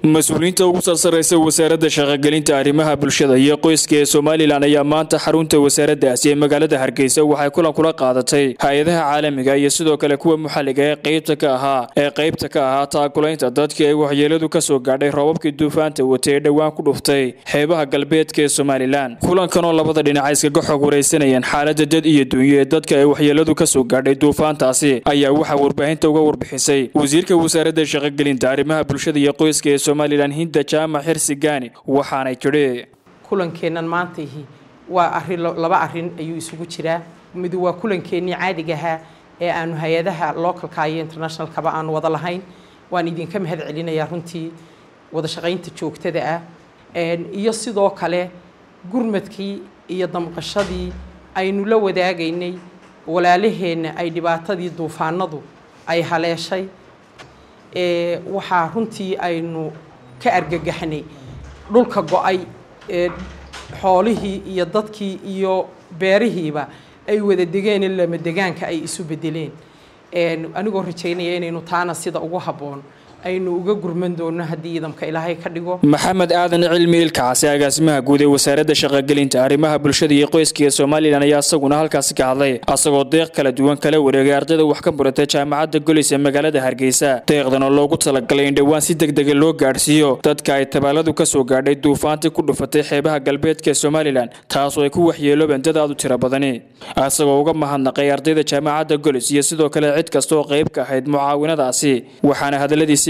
mas-uuliyiinta ugu sarsaraysa wasaaradda shaqogelinta arrimaha bulshada iyo qoyska ee somalilan ayaa maanta xarunta wasaaraddaasi ee magaalada hargeysa waxay kulan kula qaadatay hay-adaha caalamiga iyo sidoo kale kuwa muxalliga ee qeybta ka ahaa ee qeybta ka ahaa taakulaynta dadkii ay waxyeeladu ka soo gaadhay roobabkii duufaanta watay ee dhowaan ku dhuftay xeebaha galbeedka ee somalilan kulankanoo labada dhinac iskaga xog waraysanayeen xaaladda dad iyo dunyo ee dadka ay waxyeeladu ka soo gaadhay duufaantaasi ayaa waxaa warbaahinta uga warbixisay wasiirka wasaaradda shaqogelinta arrimaha bulshada iyo qoyska ee somalilan hinda jaamac xirsi gaani waxaanay tidhi kulankeennan maantaihi waa arin laba arin ayuu isugu jiraa mid waa kulankeenii caadigahaa ee aanu hay-adaha localka iyo internationalkaba aanu wada lahayn waan idinka mahad celinayaa runtii wada shaqaynta joogtada ah iyo sidoo kale gurmadkii iyo damqashadii aynu la wadaagaynay walaalaheenna ay dhibaatadii duufaanadu ay haleeshay waxaa runtii aynu ka argagaxnay dhulka go-ay ee xoolihii iyo dadkii iyo beerihiiba ay wada degeen lama degaanka ay isu bedeleen anigoo rajaynaya inaynu taana sida ugu habboon aynu uga gurman doono haddii idamka ilaahay ka dhigo maxamed aadan cilmi ilkacaasi agaasimaha guud ee wasaaradda shaqogelinta arrimaha bulshada iyo qoyska ee somalilan ayaa isaguna halkaasi ka hadlay asagoo deeq kala duwan kala wareegay ardayda wax ka barata jaamacadda golis ee magaalada hargeysa deeqdan oo loogu talagalay in dhowaan si degdega loo gaadhsiiyo dadka ay tabaaladu ka soo gaadhay duufaantii ku dhufatay xeebaha galbeedka ee somalilan taasoo ay ku waxyeeloobeen dad aad u tiro badani asagoo uga mahadnaqay ardayda jaamacadda golis iyo sidoo kale cid kasta oo qayb ka ahayd mucaawinadaasi waxaana hadaladiisii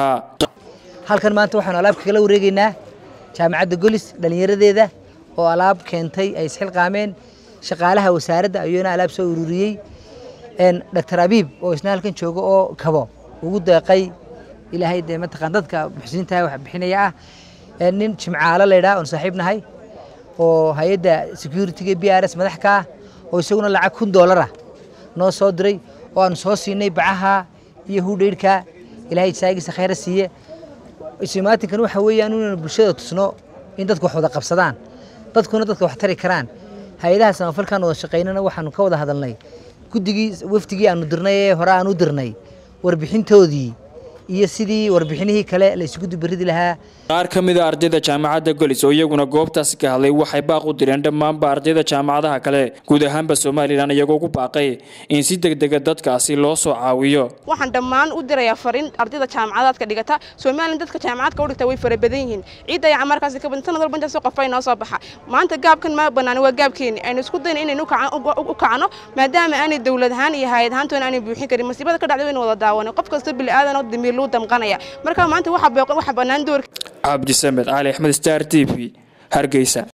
halkan maanta waxaanu alaab kagala wareegaynaa jaamacadda golis dhallinyaradeeda oo alaab keentay ay isxilqaameen shaqaalaha wasaaradda ayuuna alaab soo ururiyey doctor abiib oo isna halkan jooga oo kabo ugu deeqay ilaahay dee mataqaan dadka muxsiniintaha wax bixinaya ah nin jimcaalo laydhaa oon saaxiib nahay oo hay-adda security-ga b r s madax ka ah oo isaguna lacag kun doolara noo soo diray oo aanu soo siinay bacaha iyo hudheydhka ilahay jisaagiisa khayra siiye ismaatinkan waxa weeyaan inaynu bulshada tusno in dadku wax wada qabsadaan dadkuna dadka wax tari karaan hay-adaha samafalkan wada shaqaynana waxaanu ka wada hadalnay guddigii wafdigii aanu dirnay ee hore aan u dirnay warbixintoodii iyo sidii warbixinihii kale la isugu dubaridi lahaa qaar ka mida ardayda jaamacadda golis oo iyaguna goobtaasi ka hadlay waxay baaq u direen dhammaanba ardayda jaamacadaha kale guud ahaanba somalilan iyagoo ku baaqay in si degdega dadkaasi loo soo caawiyo waxaan dhammaan u dirayaa fariin ardayda jaamacadaadka dhigata somalilan dadka jaamacadka u dhigta way fara badan yihiin ciidda ayaa markaasi ka badan sanad walba intaas qof ay noo soo baxa maanta gaabkan ma bannaan waa gaabkeeni aynu isku dayna inaynu u kacno maadaama aanay dowlad ahaan iyo hayad ahaantoona aanay buuxin karin masiibada ka dhacday waynu wada daawanay qof kasta bili-aadan oo damiir luu damqanaya marka maanta waxa bannaan doorka cabdisamed cali axmed star t v hargeysa